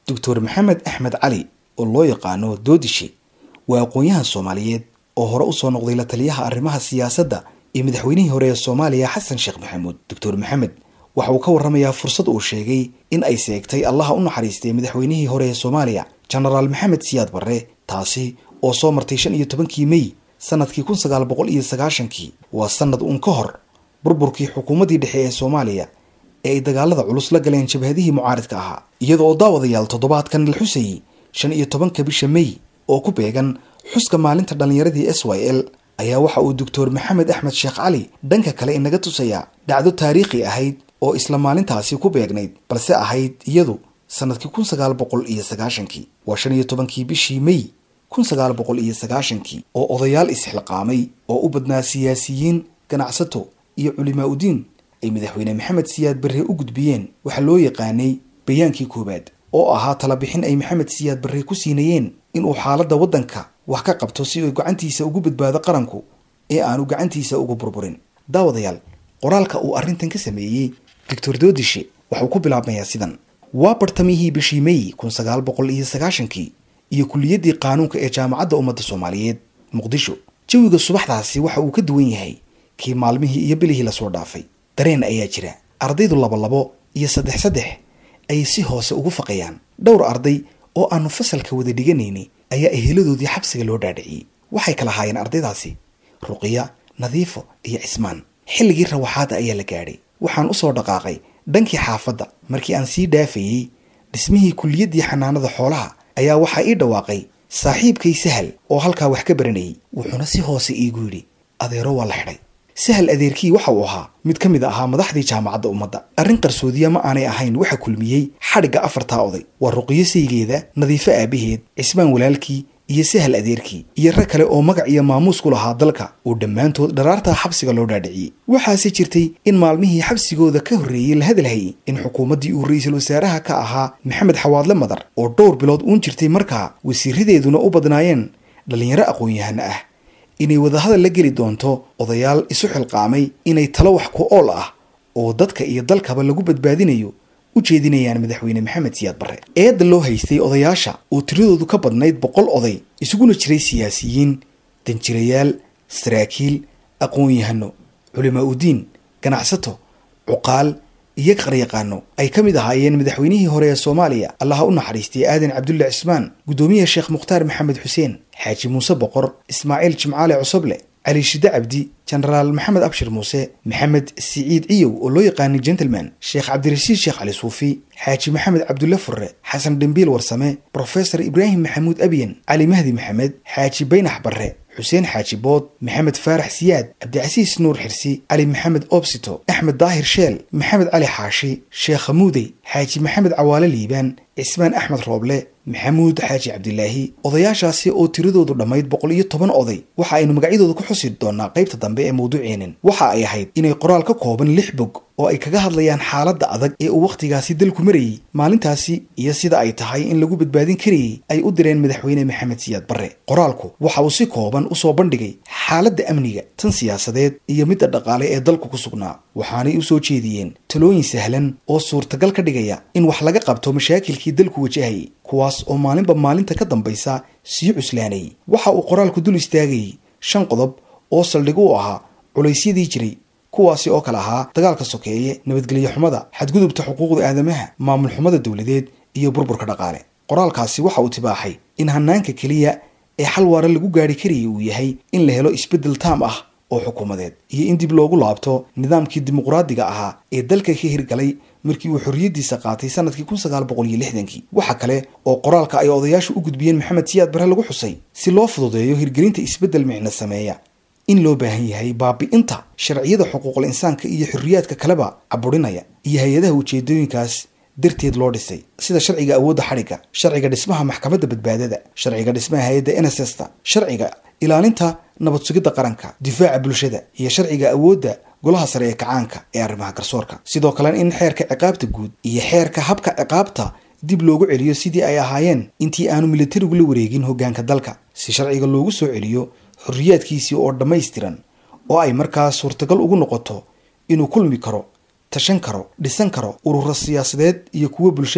doctor maxamed axmed cali oo loo yaqaano doodishe waa aqoon-yahan soomaaliyeed oo hore usoo noqday la taliyaha arrimaha siyaasadda iyo madaxweynihii hore ee soomaaliya xasan sheekh maxamuud doctor maxamed waxa uu ka warramayaa fursad uu sheegay in ay seegtay allaha u naxariistay madaxweynihii hore ee soomaaliya genaraal maxamed siyaad barre taasi oo soo martay shan iyo tobankii mey sanadkii kun sagaal boqol iyo sagaashankii waa sanad uun ka hor burburkii xukuumaddii dhexe ee soomaaliya ee ay dagaalada culus la galeen jabhadihii mucaaridka ahaa iyada oo daawadayaal toddobaadkan la xusayey shan iyo tobanka bisha mey oo ku beegan xuska maalinta dhallinyaradii s y l ayaa waxa uu doctor maxamed axmed sheekh cali dhanka kale inaga tusayaa dhacdo taariikhi ahayd oo isla maalintaasi ku beegnayd balse ahayd iyadu sanadkii kun sagaal boqol iyo sagaashankii waa shan iyo tobankii bishii mey kun sagaal boqol iyo sagaashankii oo odayaal isxilqaamay oo u badnaa siyaasiyiin ganacsato iyo culimaa udiin ay madaxweyne maxamed siyaad barre u gudbiyeen waxaa loo yaqaanay bayaankii koowaad oo ahaa talabixin ay maxamed siyaad barre ku siinayeen inuu xaaladda waddanka wax ka qabto si uu gacantiisa ugu badbaado qaranku ee aanu gacantiisa uga burburin daawadayaal qoraalka uu arrintan ka sameeyey doctor doodishe waxuu ku bilaabmayaa sidan waa bartamihii bishii mey kun sagaal boqol iyo sagaashankii iyo kuliyaddii qaanuunka ee jaamacadda ummadda soomaaliyeed muqdisho jawiga subaxdaasi waxa uu ka duwan yahay kii maalmihii iyo bilihii lasoo dhaafay dareen ayaa jira ardaydu labolabo iyo saddex saddex ayay si hoose ugu faqayaan dhowr arday oo aanu fasalka wada dhiganayni ayaa eheladoodii xabsiga loo dhaadhiciyey waxay kala haayeen ardaydaasi ruqiya nadiifo iyo cismaan xilligii rawaxaada ayaa la gaadhay waxaan usoo dhaqaaqay dhankii xaafadda markii aan sii dhaafayey dhismihii kuliyaddii xanaanada xoolaha ayaa waxaa ii dhawaaqay saaxiibkay sahal oo halkaa wax ka baranayay wuxuuna si hoose iigu yidhi adeero waa la xidhay sahal adeerkii waxa uu ahaa mid ka mid ahaa madaxdii jaamacadda ummadda arrin qarsoodiya ma aanay ahayn waxa kulmiyey xadhigga afartaa oday waa ruqiyo saygeeda nadiifo aabaheed cismaan walaalkii iyo sahal adeerkii iyo rag kale oo magac iyo maamuus ku lahaa dalka oo dhammaantood dharaartaa xabsiga loo dhaadhiciyey waxaase jirtay in maalmihii xabsigooda ka horreeyey la hadalhayay in xukuumaddii uu ra-iisul wasaaraha ka ahaa maxamed xawaadle madar oo dhowr bilood uun jirtay markaa wasiiradeeduna u badnaayeen dhallinyaro aqoon-yahana ah inay wadahadal la geli doonto odayaal isu xilqaamay inay talo wax ku ool ah oo dadka iyo dalkaba lagu badbaadinayo u jeedinayaan madaxweyne maxamed siyaad barre eedda loo haystay odayaasha oo tiradoodu ka badnayd boqol oday isuguna jiray siyaasiyiin danjirayaal saraakiil aqoon-yahano culimaa udiin ganacsato cuqaal iyo qaryaqaano ay ka mid ahaayeen madaxweynihii hore ee soomaaliya allaha u naxariistay aadan cabdulle cismaan guddoomiyaha sheekh mukhtaar maxamed xuseen xaaji muuse boqor ismaaciil jimcaale cosoble cali shide cabdi genaraal maxamed abshir muuse maxamed siciid ciyow oo loo yaqaanay gentleman sheekh cabdirashiid sheekh cali suufi xaaji maxamed cabdulle furre xasan dhembiil warsame brofesor ibraahim maxamuud abyen cali mahdi maxamed xaaji baynax barre xuseen xaaji bood maxamed faarax siyaad cabdicasiis nuur xirsi cali maxamed obsito axmed daahir sheel maxamed cali xaashi sheekh hamuudey xaaji maxamed cawaale liibaan cismaan axmed rooble maxamuud xaaji cabdilaahi odayaashaasi oo tiradoodu dhammayd boqol iyo toban oday waxa aynu magacyadooda ku xusi doonaa qaybta dambe ee mawduuceenin waxa ay ahayd inay qoraal ka kooban lix bog oo ay kaga hadlayaan xaaladda adag ee uu wakhtigaasi dalku marayey maalintaasi iyo sida ay tahay in lagu badbaadin karayey ay u direen madaxweyne maxamed siyaad barre qoraalku waxa uu si kooban usoo bandhigay xaaladda amniga tan siyaasadeed iyo midda dhaqaale ee dalku ku sugnaa waxaanay u soo jeediyeen talooyin sahlan oo suurtagal ka dhigaya in wax laga qabto mashaakilkii dalku wajahayay kuwaas oo maalinba maalinta ka dambaysa sii cuslaanayay waxa uu qoraalku dul istaagayay shan qodob oo saldhig u ahaa culaysyadii jiray kuwaasi oo kale ahaa dagaalka sokeeye nabadgelyo xumada xadgudubta xuquuqda aadamaha maamul xumada dowladeed iyo burburka dhaqaale qoraalkaasi waxa uu tibaaxay in hanaanka keliya ee xal waara lagu gaari karayay uu yahay in la helo isbeddel taam ah oo xukuumadeed iyo in dib loogu laabto nidaamkii dimuqraadiga ahaa ee dalka ka hirgalay markii uu xorriyaddiisa qaatay sanadkii kun sagaal boqol iyo lixdankii waxa kale oo qoraalka ay odayaashu u gudbiyeen maxamed siyaad barre lagu xusay si loo fududeeyo hirgelinta isbeddel micno sameeya in loo baahan yahay baabi'inta sharciyada xuquuqul insaanka iyo xorriyaadka kaleba caburinaya iyo hay-adaha ujeedooyinkaas darteed loo dhisay sida sharciga awoodda xadhigga sharciga dhismaha maxkamadda badbaadada sharciga dhismaha hay-adda nssta sharciga ilaalinta nabad sugidda qaranka difaaca bulshada iyo sharciga awoodda golaha sare ee kacaanka ee arrimaha garsoorka sidoo kalena in xeerka ciqaabta guud iyo xeerka habka ciqaabta dib loogu celiyo sidii ay ahaayeen intii aanu militarigu la wareegin hoggaanka dalka si sharciga loogu soo celiyo xorriyaadkiisii oo dhammaystiran oo ay markaas suurtagal ugu noqoto inuu kulmi karo tashan karo dhisan karo ururo siyaasadeed iyo kuwo bulshaba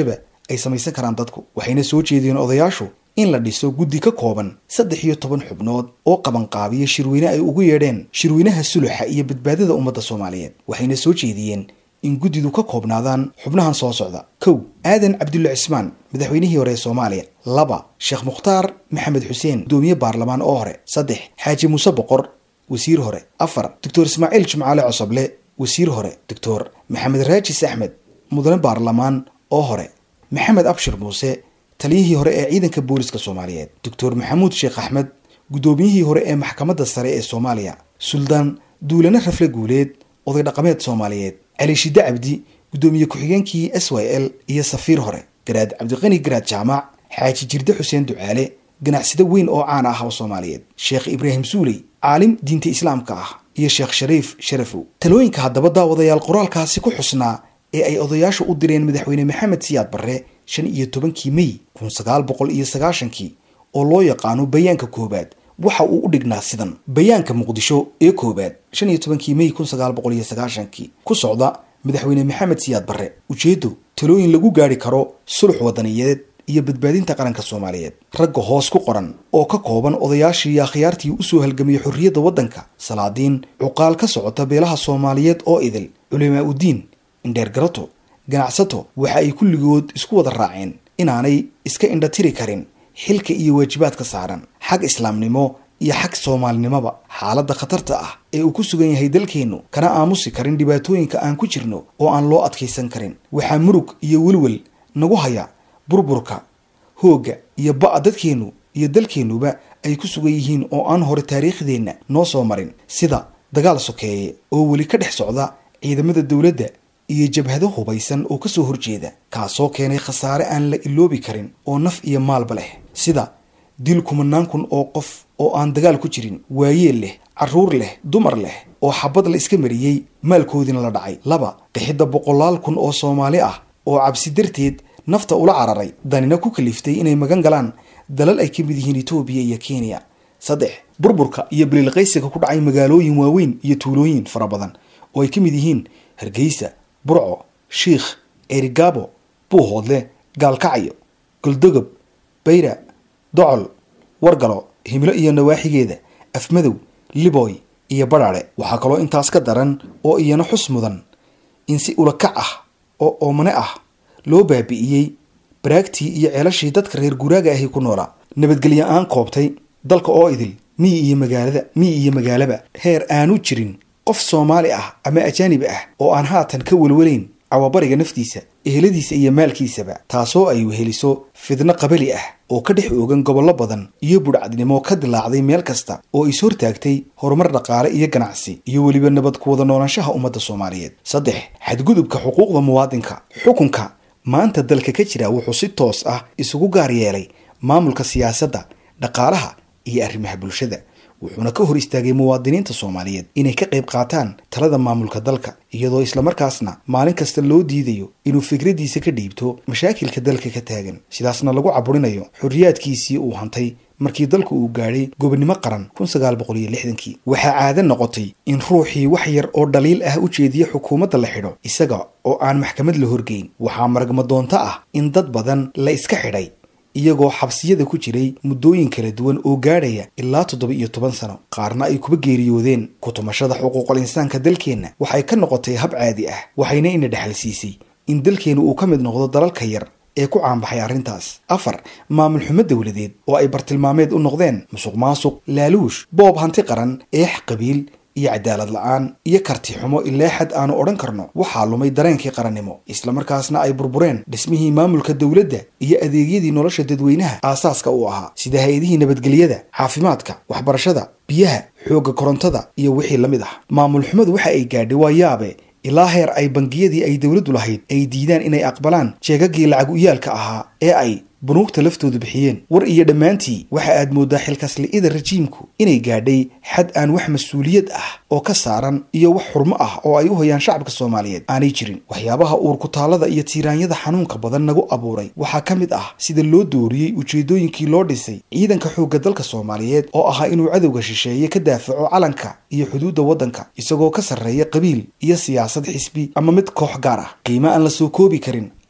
ay samaysan karaan dadku waxayna soo jeediyeen odayaashu in la dhiso guddi ka kooban saddex iyo toban xubnood oo qabanqaabiya shirweyne ay ugu yeedheen shirweynaha suluxa iyo badbaadada ummadda soomaaliyeed waxayna soo jeediyeen in guddidu ka koobnaadaan xubnahan soo socda kow aadan cabdulla cismaan madaxweynihii hore ee soomaaliya laba sheekh mukhtaar maxamed xuseen gudoomiye baarlamaan oo hore saddex xaaji muuse boqor wasiir hore afar doctor ismaaciil jimcaale cosoble wasiir hore doctor maxamed raajis axmed mudane baarlamaan oo hore maxamed abshir muuse taliyihii hore ee ciidanka booliska soomaaliyeed doctor maxamuud sheekh axmed guddoomiyihii hore ee maxkamadda sare ee soomaaliya suldaan duulane rafle guuleed oday dhaqameed soomaaliyeed cali shide cabdi guddoomiye ku-xigeenkii s y l iyo safiir hore garaad cabdiqani garaad jaamac xaaji jirde xuseen ducaale ganacsade weyn oo caan ah oo soomaaliyeed sheekh ibraahim suuley caalim diinta islaamka ah iyo sheekh shariif sharafow talooyinka haddaba daawadayaal qoraalkaasi ku xusnaa ee ay odayaashu u direen madaxweyne maxamed siyaad barre shan iyo tobankii mey kun sagaal boqol iyo sagaashankii oo loo yaqaano bayaanka koowaad waxa uu u dhignaa sidan bayaanka muqdisho ee koowaad shan iyo tobankii mey kun sagaal boqol iyo sagaashankii ku socda madaxweyne maxamed siyaad barre ujeeddo talooyin lagu gaari karo sulux wadaniyeed iyo badbaadinta qaranka soomaaliyeed ragga hoos ku qoran oo ka kooban odayaashii iyo akhyaartii usoo halgamiyey xorriyadda waddanka salaadiin cuqaal ka socota beelaha soomaaliyeed oo idil culimaa uddiin indheer garato ganacsato waxa ay kulligood isku wada raaceen inaanay iska indhatiri karin xilka iyo waajibaadka saaran xag islaamnimo iyo xag soomaalinimoba xaaladda khatarta ah ee uu ku sugan yahay dalkeennu kana aamusi karin dhibaatooyinka aan ku jirno oo aan loo adkaysan karin waxaa murug iyo welwel nagu haya burburka hoogga iyo ba'a dadkeennu iyo dalkeennuba ay ku sugan yihiin oo aan hore taariikhdeenna noo soo marin sida dagaal sokeeye oo weli ka dhex socda ciidamada dowladda iyo jabhado hubaysan oo kasoo horjeeda kaasoo keenay khasaare aan la iloobi karin oo naf iyo maalba leh sida dil kumanaan kun oo qof oo aan dagaal ku jirin waayeel leh carruur leh dumar leh oo xabad la iska mariyey maalkoodiina la dhacay laba qixidda boqolaal kun oo soomaali ah oo cabsi darteed nafta ula cararay danina ku kaliftay inay magan galaan dalal ay ka mid yihiin etoobiya iyo kenya saddex burburka iyo baliilqaysiga ku dhacay magaalooyin waaweyn iyo tuulooyin fara badan oo ay ka mid yihiin hargeysa burco shiikh erigabo buuhoodle gaalkacyo goldogob bayra docol wargalo himilo iyo nawaaxigeeda afmadow liboy iyo badhaadhe waxaa kaloo intaas ka daran oo iyana xus mudan in si ulakac ah oo oomane ah loo baabi'iyey baraagtii iyo ceelashii dadka reer guraaga ahi ku noolaa nabadgelyo aan koobtay dalka oo idil miyi iyo magaalada miyi iyo magaalaba heer aanu jirin qof soomaali ah ama ajaanibi ah oo aan haatan ka welwelayn cawabariga naftiisa eheladiisa iyo maalkiisaba taasoo ay weheliso fidno qabali ah oo ka dhex oogan gobollo badan iyo budhcadnimo ka dilaacday meel kasta oo is hortaagtay horumar dhaqaale iyo ganacsi iyo weliba nabad ku wada noolaanshaha ummadda soomaaliyeed saddex xadgudubka xuquuqda muwaadinka xukunka maanta dalka ka jira wuxuu si toos ah isugu gaar yeelay maamulka siyaasadda dhaqaalaha iyo arrimaha bulshada wuxuuna ka hor istaagay muwaadiniinta soomaaliyeed inay ka qayb qaataan talada maamulka dalka iyadoo islamarkaasna maalin kasta loo diidayo inuu fikradiisa ka dhiibto mashaakilka dalka ka taagan sidaasna lagu caburinayo xorriyaadkiisii uu hantay markii dalku uu gaadhay gobonnimo qaran kun sagaal boqol iyo lixdankii waxaa caado noqotay in ruuxii wax yar oo dhaliil ah u jeediya xukuumadda la xidho isaga oo aan maxkamad la horgeyn waxaa maragma doonto ah in dad badan la iska xidhay iyagoo xabsiyada ku jiray muddooyin kala duwan oo gaadhaya ilaa toddoba iyo toban sano qaarna ay kuba geeriyoodeen kutumashada xuquuqal insaanka dalkeenna waxay ka noqotay hab caadi ah waxayna ina dhexal siisay in dalkeennu uu ka mid noqdo dalalka yar ee ku caanbaxay arrintaas afar maamul xumo dowladeed oo ay bartilmaameed u noqdeen musuq maasuq laaluush boob hanti qaran eex qabiil iyo cadaalad la-aan iyo karti xumo ilaa xad aanu odhan karno waxaa lumay dareenkii qarannimo islamarkaasna ay burbureen dhismihii maamulka dowladda iyo adeegyadii nolosha dadweynaha aasaaska u ahaa sida hay-adihii nabadgelyada caafimaadka waxbarashada biyaha xoogga korontada iyo wixii la mid ah maamul xumadu waxa ay gaadhay waa yaabe ilaa heer ay bangiyadii ay dowladdu lahayd ay diidaan inay aqbalaan jeegagii lacag uyaalka ahaa ee ay bunuugta laftoodu bixiyeen war iyo dhammaantii waxa aad mooddaa xilkasli'ida rajiimku inay gaadhay xad aan wax mas-uuliyad ah oo ka saaran iyo wax xurmo ah oo ay u hayaan shacabka soomaaliyeed aanay jirin waxyaabaha uurkutaallada iyo tiiraanyada xanuunka badan nagu abuuray waxaa ka mid ah sida loo dooriyey ujeedooyinkii loo dhisay ciidanka xoogga dalka soomaaliyeed oo ahaa inuu cadowga shisheeye ka daafaco calanka iyo xuduudda waddanka isagoo ka sarreeya qabiil iyo siyaasad xisbi ama mid koox gaar ah qiimo aan la soo koobi karin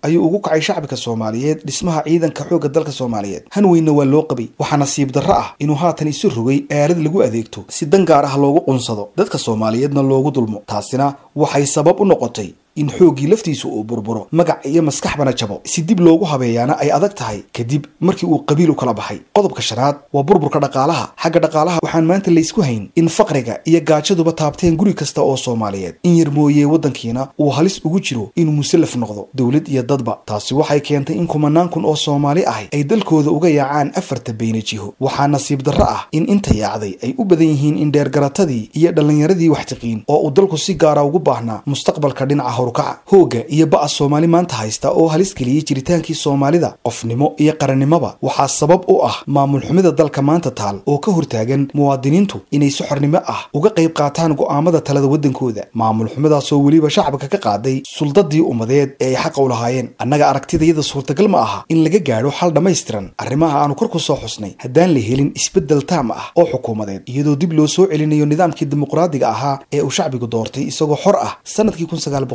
ayuu ugu kacay shacabka soomaaliyeed dhismaha ciidanka xoogga dalka soomaaliyeed han weynna waa loo qabay waxaa nasiib darro ah inuu haatan isu rogay aalad lagu adeegto si dan gaar ah loogu qunsado dadka soomaaliyeedna loogu dulmo taasina waxay sabab u noqotay in xooggii laftiisu uu burburo magac iyo maskaxbana jabo si dib loogu habeeyaana ay adag tahay kadib markii uu qabiil u kala baxay qodobka shanaad waa burburka dhaqaalaha xagga dhaqaalaha waxaan maanta laysku hayn in faqriga iyo gaajaduba taabteen guri kasta oo soomaaliyeed in yar mooyee waddankiina uu halis ugu jiro inuu musallaf noqdo dowlad iyo dadba taasi waxay keentay in kumanaan kun oo soomaali ahi ay dalkooda uga yaacaan afarta beyna jiho waxaa nasiib darro ah in inta yaacday ay u badan yihiin in dheergaratadii iyo dhallinyaradii waxtiqiin oo uu dalku si gaara ugu baahnaa mustaqbalka dhinaca hooga iyo ba'a soomaali maanta haysta oo halis geliyey jiritaankii soomaalida qofnimo iyo qarannimoba waxaa sabab u ah maamul xumida dalka maanta taal oo ka hortaagan muwaadiniintu inay si xornimo ah uga qayb qaataan go'aamada talada waddankooda maamul xumidaasoo weliba shacabka ka qaaday suldadii ummadeed ee ay xaqa u lahaayeen annaga aragtidayada suurtagal ma aha in laga gaadho xal dhammaystiran arrimaha aanu kor ku soo xusnay haddaan la helin isbeddel taam ah oo xukuumadeed iyadoo dib loo soo celinayo nidaamkii dimuqraadiga ahaa ee uu shacbigu doortay isagoo xor ah sanadkii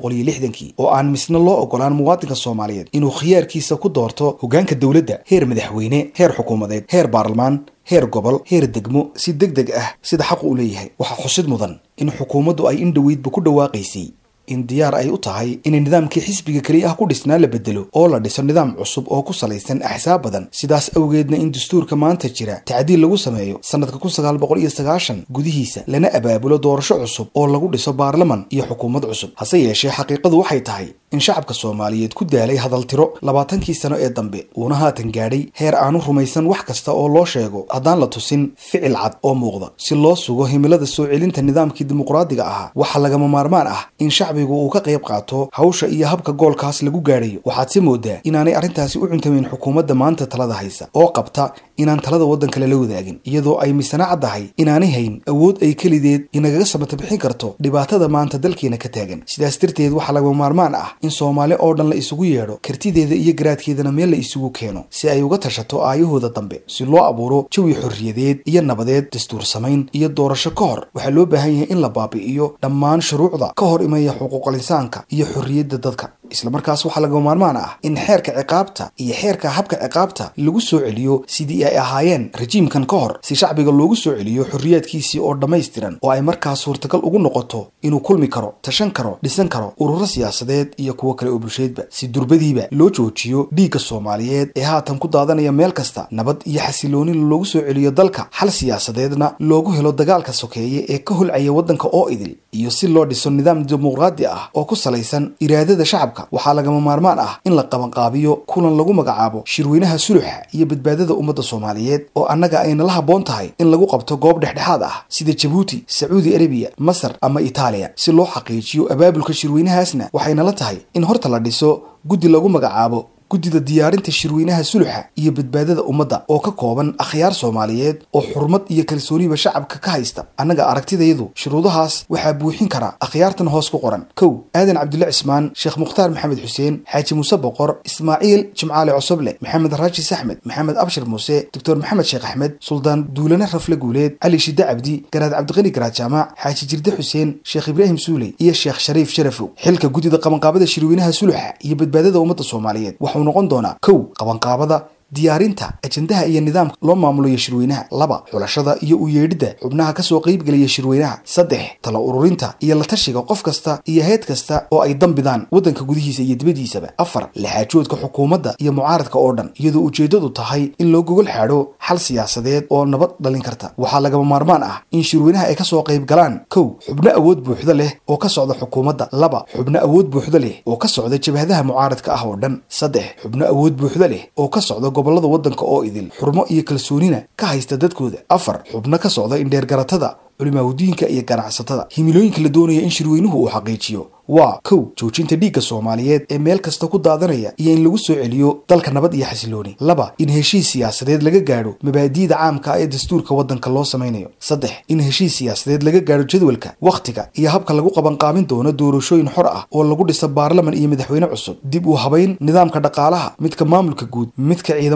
oo aan misna loo ogolaan muwaadinka soomaaliyeed inuu khiyaarkiisa ku doorto hoggaanka dowladda heer madaxweyne heer xukuumadeed heer baarlamaan heer gobol heer degmo si deg deg ah sida xaqu u leeyahay waxaa xusid mudan in xukuumaddu ay in dhoweydba ku dhawaaqaysay in diyaar ay u tahay inay nidaamkii xisbiga keliya ah ku dhisnaa la bedelo oo la dhiso nidaam cusub oo ku salaysan axsaab badan sidaas awgeedna in dastuurka maanta jira tacdiil lagu sameeyo sanadka kun sagaal boqol iyo sagaashan gudihiisa lana abaabulo doorasho cusub oo lagu dhiso baarlaman iyo xukuumad cusub hase yeeshee xaqiiqadu waxay tahay in shacabka soomaaliyeed ku daalay hadaltiro labaatankii sano ee dambe uuna haatan gaadhay heer aanu rumaysan wax kasta oo loo sheego haddaan la tusin ficil cad oo muuqda si loo sugo himilada soo celinta nidaamkii dimuqraadiga ahaa waxaa lagama maarmaan ah in shacbigu uu ka qayb qaato hawsha iyo habka goolkaas lagu gaadhayo waxaad si moodaa inaanay arrintaasi u cuntamayn xukuumadda maanta talada haysa oo qabta inaan talada waddanka lala wadaagin iyadoo ay misana caddahay inaanay hayn awood ay kelideed inagaga samata bixin karto dhibaatada maanta dalkeena ka taagan sidaas darteed waxaa lagama maarmaan ah in soomaali oo dhan la isugu yeedho kartideeda iyo garaadkeedana meel la isugu keeno si ay uga tashato aayahooda dambe si loo abuuro jawi xorriyadeed iyo nabadeed dastuur samayn iyo doorasho ka hor waxaa loo baahan yahay in la baabi'iyo dhammaan shuruucda ka hor imaya xuquuqal insaanka iyo xorriyadda dadka islamarkaas waxaa lagama maarmaan ah in xeerka ciqaabta iyo xeerka habka ciqaabta lagu soo celiyo sidii ay ahaayeen rajiimkan ka hor si shacbiga loogu soo celiyo xorriyaadkiisii oo dhammaystiran oo ay markaas suurtagal ugu noqoto inuu kulmi karo tashan karo dhisan karo ururo siyaasadeed iyo kuwo kale oo bulsheedba si durbadiiba loo joojiyo dhiigga soomaaliyeed ee haatan ku daadanaya meel kasta nabad iyo xasiloonin loogu soo celiyo dalka xal siyaasadeedna loogu helo dagaalka sokeeye ee ka holcaya waddanka oo idil iyo si loo dhiso nidaam dimuqraadi ah oo ku salaysan iraadada shacabka waxaa lagama maarmaan ah in la qabanqaabiyo kulan lagu magacaabo shirweynaha suluxa iyo badbaadada ummadda soomaaliyeed oo annaga ayna la habboon tahay in lagu qabto goob dhexdhexaad ah sida jabuuti sacuudi arabiya masar ama itaaliya si loo xaqiijiyo abaabulka shirweynahaasna waxaynala tahay in horta la dhiso guddi lagu magacaabo guddida diyaarinta shirweynaha suluxa iyo badbaadada ummadda oo ka kooban akhyaar soomaaliyeed oo xurmad iyo kalsooniba shacabka ka haysta annaga aragtidayadu shuruudahaas waxaa buuxin kara akhyaartan hoos ku qoran kow aadan cabdulle cismaan sheekh mukhtaar maxamed xuseen xaaji muuse boqor ismaaciil jimcaale cosoble maxamed raajis axmed maxamed abshir muuse doctor maxamed sheekh axmed suldaan duulane rafle guuleed cali shide cabdi garaad cabdiqani garaad jaamac xaaji jirde xuseen sheekh ibraahim suuley iyo sheekh shariif sharafow xilka guddida qabanqaabada shirweynaha suluxa iyo badbaadada ummadda soomaaliyeed noqon doonaa kow qabanqaabada diyaarinta ajendaha iyo nidaamka loo maamulayo shirweynaha laba xulashada iyo u yeedhidda xubnaha kasoo qaybgelaya shirweynaha saddex tala ururinta iyo la tashiga qof kasta iyo heed kasta oo ay dambidaan waddanka gudihiisa iyo dibaddiisaba afar laxaajoodka xukuumadda iyo mucaaradka oo dhan iyadoo ujeeddadu tahay in loo gogol xaadho xal siyaasadeed oo nabad dhalin karta waxaa lagama maarmaan ah in shirweynaha ay kasoo qayb galaan kow xubno awood buuxda leh oo ka socda xukuumadda laba xubno awood buuxda leh oo ka socda jabhadaha mucaaradka ah oo dhan saddex xubno awood buuxda leh oo ka socda gobolada waddanka oo idil xurmo iyo kalsoonina ka haysta dadkooda afar xubno ka socda indheergaratada culimaahudiinka iyo ganacsatada himilooyinka la doonaya in shirweynuhu uu xaqiijiyo waa kow joojinta dhiigga soomaaliyeed ee meel kasta ku daadanaya iyo in lagu soo celiyo dalka nabad iyo xasilooni laba in heshiis siyaasadeed laga gaadho mabaadi'da caamka ee dastuurka waddanka loo samaynayo saddex in heshiis siyaasadeed laga gaadho jadwalka wakhtiga iyo habka lagu qabanqaabin doono doorashooyin xor ah oo lagu dhiso baarlaman iyo madaxweyne cusub dib u habayn nidaamka dhaqaalaha midka maamulka guud midka ciidamada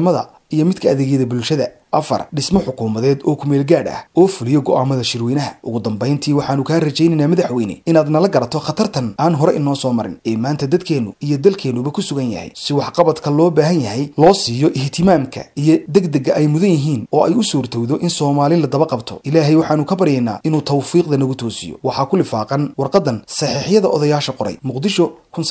iyo midka adeegyada bulshada afar dhismo xukuumadeed oo kumeel gaadh ah oo fuliyo go'aamada shirweynaha ugu dambayntii waxaanu kaa rajaynaynaa madaxweyne inaad nala garato khatartan aan hore inoo soo marin ee maanta dadkeennu iyo dalkeennuba ku sugan yahay si waxqabadka loo baahan yahay loo siiyo ihtimaamka iyo degdega ay mudan yihiin oo ay u suurtowdo in soomaali la daba qabto ilaahay waxaanu ka baryaynaa inuu tawfiiqda nagu toosiyo waxaa ku lifaaqan warqadan saxiixyada odayaasha qoray muqdisho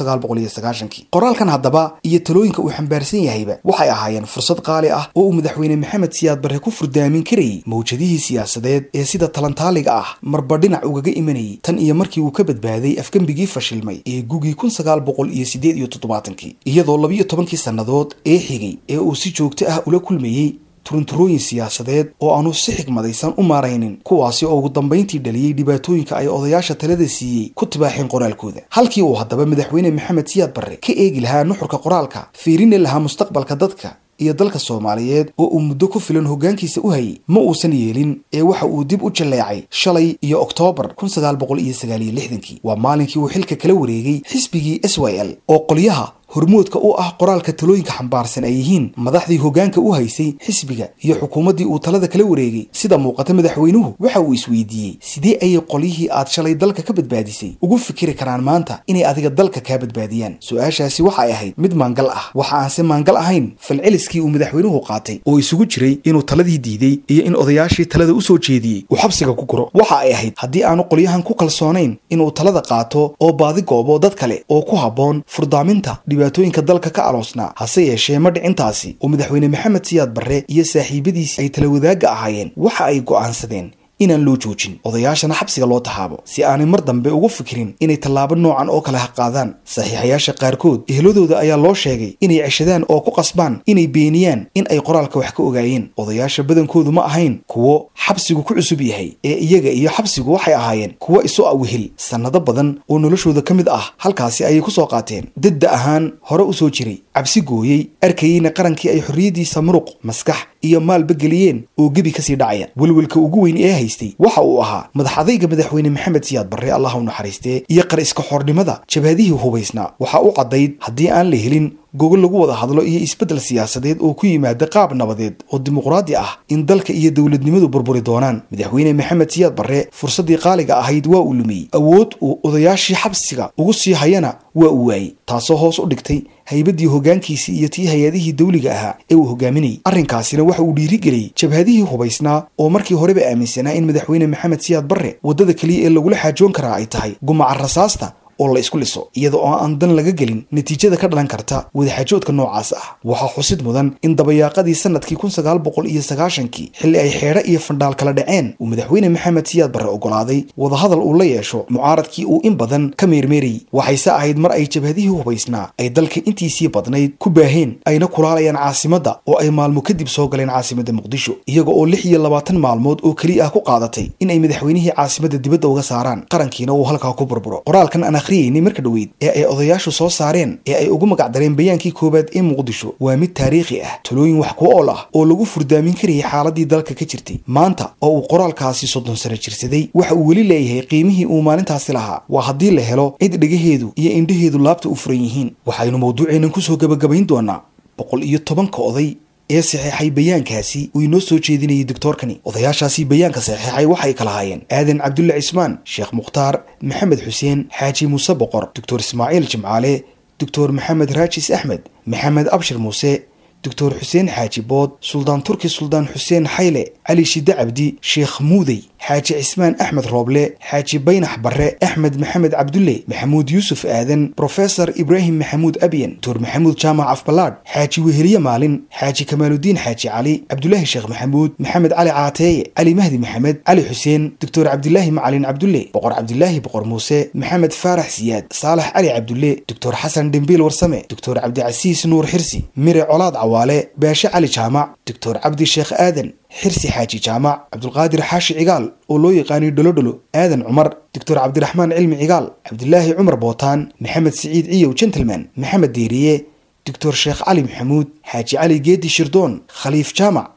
qoraalkan haddaba iyo talooyinka uu xambaarsan yahayba waxay ahaayeen fursad qaali ah oo uu madaxweyne maxamed siyaad barre ku furdaamin karayay mawjadihii siyaasadeed ee sida talantaaliga ah marba dhinac ugaga imanayay tan iyo markii uu ka badbaaday afgembigii fashilmay ee gugii kun sagaal boqol iyo siddeed iyo toddobaatankii iyadoo labiyo tobankii sannadood ee xigay ee uu si joogto ah ula kulmayey turunturooyin siyaasadeed oo aanu si xigmadaysan u maaraynin kuwaasi oo ugu dambayntii dhaliyey dhibaatooyinka ay odayaasha talada siiyey ku tibaaxeen qoraalkooda halkii uu haddaba madaxweyne maxamed siyaad barre ka eegi lahaa nuxurka qoraalka fiirini lahaa mustaqbalka dadka iyo dalka soomaaliyeed oo uu muddo ku filan hoggaankiisa u hayay ma uusan yeelin ee waxa uu dib u jalleecay shalay iyo oktoobar kun sagaal boqol iyo sagaal iyo lixdankii waa maalinkii uu xilka kala wareegay xisbigii s y l oo qolyaha hormoodka u ah qoraalka talooyinka xambaarsan ay yihiin madaxdii hoggaanka u haysay xisbiga iyo xukuumaddii uu talada kala wareegay sida muuqata madaxweynuhu waxa uu isweydiiyey sidee ayay qolyihii aad shalay dalka ka badbaadisay ugu fikiri karaan maanta inay adiga dalka kaa badbaadiyaan su-aashaasi waxay ahayd mid maangal ah waxa aanse maangal ahayn falceliskii uu madaxweynuhu qaatay oo isugu jiray inuu taladii diiday iyo in odayaashii talada usoo jeediyey uu xabsiga ku guro waxa ay ahayd haddii aanu qolyahan ku kalsoonayn inuu talada qaato oo baadi goobo dad kale oo ku habboon furdaaminta dhibaatooyinka dalka ka aloosnaa hase yeeshee ma dhicintaasi oo madaxweyne maxamed siyaad barre iyo saaxiibadiisi ay tala wadaagga ahaayeen waxa ay go'aansadeen inaan loo joojin odayaashana xabsiga loo tahaabo si aanay mar dambe ugu fikirin inay tallaabo noocan oo kale ha qaadaan saxiixayaasha qaarkood ehladooda ayaa loo sheegay inay ceshadaan oo ku qasbaan inay beeniyaan in ay qoraalka wax ka ogaayeen odayaasha badankoodu ma ahayn kuwo xabsigu ku cusub yahay ee iyaga iyo xabsigu waxay ahaayeen kuwo isu awehel sannado badan oo noloshooda ka mid ah halkaasi ayay kusoo qaateen dadda ahaan hore u soo jiray cabsi gooyey arkayeyna qarankii ay xorriyaddiisa muruq maskax iyo maalba geliyeen oo gebi kasii dhacaya welwelka ugu weyn ee haystay waxa uu ahaa madax adayga madaxweyne maxamed siyaad barre allah u naxariistee iyo qar iska xornimada jabhadihii hubaysnaa waxaa u caddayd haddii aan la helin gogol lagu wada hadlo iyo isbeddel siyaasadeed oo ku yimaada qaab nabadeed oo dimuqraadi ah in dalka iyo dowladnimadu burburi doonaan madaxweyne maxamed siyaad barre fursaddii qaaliga ahayd waa uu lumiyey awood uu odayaashii xabsiga ugu sii hayana waa uu waayey taasoo hoos u dhigtay haybaddii hoggaankiisii iyo tii hay-adihii dawliga ahaa ee uu hogaaminayay arrinkaasina waxa uu dhiirigeliyey jabhadihii hubaysnaa oo markii horeba aaminsanaa in madaxweyne maxamed siyaad barre waddada keliya ee lagula xaajoon karaa ay tahay gumaca rasaasta oo la isku liso iyada oo aan dan laga gelin natiijada ka dhalan karta wadaxaajoodka noocaas ah waxaa xusid mudan in dabayaaqadii sanadkii kun sagaal boqol iyo sagaashankii xilli ay xeedho iyo fandhaal kala dhaceen uu madaxweyne maxamed siyaad barre ogolaaday wadahadal uu la yeesho mucaaradkii uu in badan ka meermeerayay waxayse ahayd mar ay jabhadihii hubaysnaa ay dalka intiisii badnayd ku baaheen ayna kulaalayaan caasimadda oo ay maalmo kadib soo galeen caasimadda muqdisho iyaga oo lix iyo labaatan maalmood oo keliya ah ku qaadatay in ay madaxweynihii caasimadda dibadda uga saaraan qarankiina uu halkaa ku burburo qoraalkan aan akhriyayni marka dhoweyd ee ay odayaashu soo saareen ee ay ugu magacdareen bayaankii koowaad ee muqdisho waa mid taariikhi ah talooyin wax ku ool ah oo lagu furdaamin karayay xaaladii dalka ka jirtay maanta oo uu qoraalkaasi soddon sano jirsaday waxa uu weli leeyahay qiimihii uu maalintaasi lahaa waa haddii la helo cid dhegaheedu iyo indhaheedu laabta u furan yihiin waxaynu mawduuceennan kusoo gebagabayn doonaa boqol iyo tobanka oday ee saxeexay bayaankaasi uu inoo soo jeedinayay doctoorkani odayaashaasi bayaanka saxeexay waxay kala haayeen aadan cabdulle cismaan sheekh mukhtaar maxamed xuseen xaaji muuse boqor doctor ismaaciil jimcaale doctor maxamed raajis axmed maxamed abshir muuse doctor xuseen xaaji bood suldaan turki suldaan xuseen xayle cali shide cabdi sheekh muudey xaaji cismaan axmed rooble xaaji baynax barre axmed maxamed cabdulle maxamuud yuusuf aadan brofesor ibraahim maxamuud abyan doctor maxamuud jaamac afbalaadh xaaji weheliye maalin xaaji kamaaludiin xaaji cali cabdulaahi sheekh maxamuud maxamed cali caateeye cali mahdi maxamed cali xuseen doctor cabdilaahi macalin cabdulle boqor cabdilaahi boqor muuse maxamed faarax siyaad saalax cali cabdulle doctor xasan dhembiil warsame doctor cabdicasiis nuur xirsi mire colaad cawaale baashe cali jaamac doctor cabdi sheekh aadan xirsi xaaji jaamac cabdulqaadir xaashi cigaal oo loo yaqaanay dholodholo aadan cumar doctor cabdiraxmaan cilmi cigaal cabdilaahi cumar bootaan maxamed siciid ciyow gentleman maxamed deeriye doctor sheekh cali maxamuud xaaji cali geedi shirdoon khaliif jaamac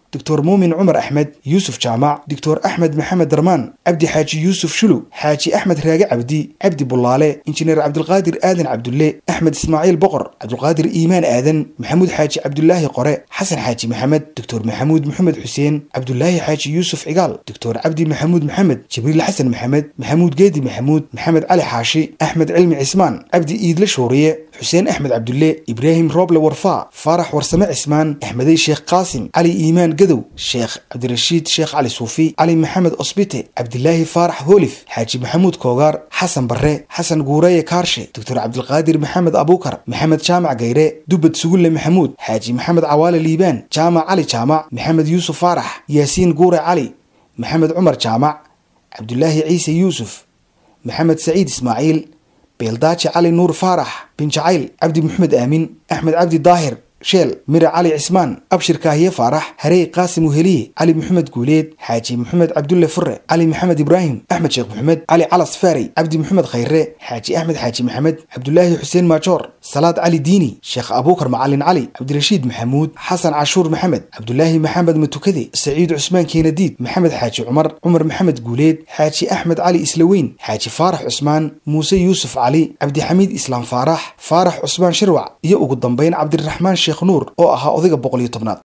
doctor muumin cumar axmed yuusuf jaamac doctor axmed maxamed darmaan cabdi xaaji yuusuf shulu xaaji axmed raage cabdi cabdi bulaale injineer cabdulqaadir aadan cabdulle axmed ismaaciil boqor cabdulqaadir iimaan aadan maxamuud xaaji cabdulaahi qore xasan xaaji maxamed doctor maxamuud maxamed xuseen cabdulaahi xaaji yuusuf cigaal doctor cabdi maxamuud maxamed jibriil xasan maxamed maxamuud geedi maxamuud maxamed cali xaashi axmed cilmi cismaan cabdi iidle shooriye xuseen axmed cabdulle ibraahim rooble warfaa faarax warsame cismaan axmedey sheekh qaasim cali iimaan gadow sheekh cabdirashiid sheekh cali suufi cali maxamed osbite cabdilaahi faarax hoolif xaaji maxamuud koogaar xasan barre xasan guureye kaarshe doctor cabdilqaadir maxamed abuukar maxamed jaamac gayre dubad sugulle maxamuud xaaji maxamed cawaale liibaan jaamac cali jaamac maxamed yuusuf faarax yaasiin guure cali maxamed cumar jaamac cabdulaahi ciise yuusuf maxamed saciid ismaaciil beeldaaji cali nuur faarax bin jacayl cabdi maxamed aamin axmed cabdi daahir sheel mire cali cismaan abshir kaahiye faarax harey qaasim uheliye cali maxamed guuleed xaaji maxamed cabdulle fure cali maxamed ibraahim axmed sheekh maxamed cali calas faarey cabdi maxamed khayre xaaji axmed xaaji maxamed cabdulaahi xuseen maajoor salaad cali diini sheekh abuukar macalin cali cabdirashiid maxamuud xasan cashuur maxamed cabdulaahi maxamed matukade saciid cusmaan keenadiid maxamed xaaji cumar cumar maxamed guuleed xaaji axmed cali islaweyn xaaji faarax cusmaan muuse yuusuf cali cabdixamiid islaam faarax faarax cusmaan shirwac iyo ugu dambeyn cabdiraxmaan sheekh nuur oo ahaa odayga boqol iyo tobnaad